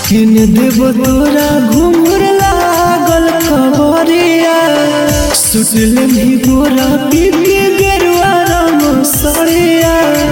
किन देव तोरा घुंघर लागल खबरिया सुटल भी गोरा पी के गेरुआ रंग सड़िया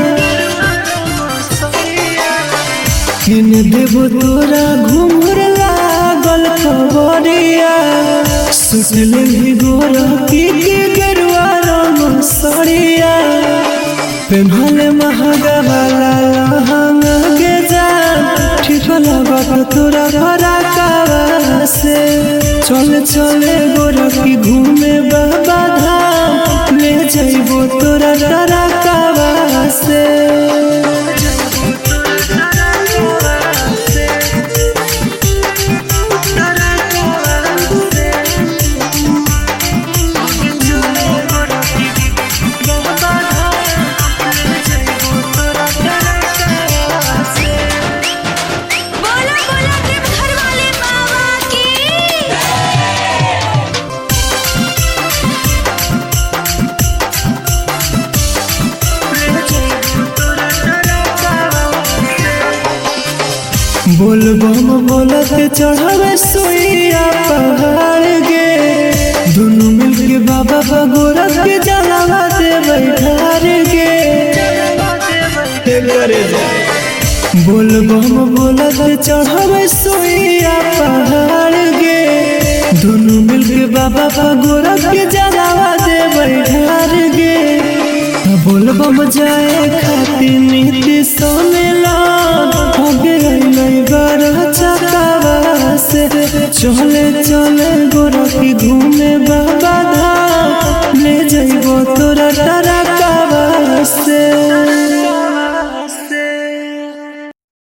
किन देव तोरा घुंघर लागल खबरिया सुटल भी गोरा पी के गेरुआ रंग सड़िया पेन्हल महंगा वाला लहंगा के जान ठिठला बात तोरा भरा कावा से चल चले गोरा की घूमे बाबा धाम ले जाइबो तोरा डरा कावा से बोला बोला के घर वाले बाबा की बोल बम बोलत चढ़ावे सुइया पहाड़ गे दुनु मिल के बाबा बगोरा के जलावा दे बैठार गे बोल बम बोलत चढ़ावे सुइया पहाड़ गे दुनु मिल के बाबा बगोरा के जलावा दे बैठार गे बोल बम जाए खातिर नीति सोन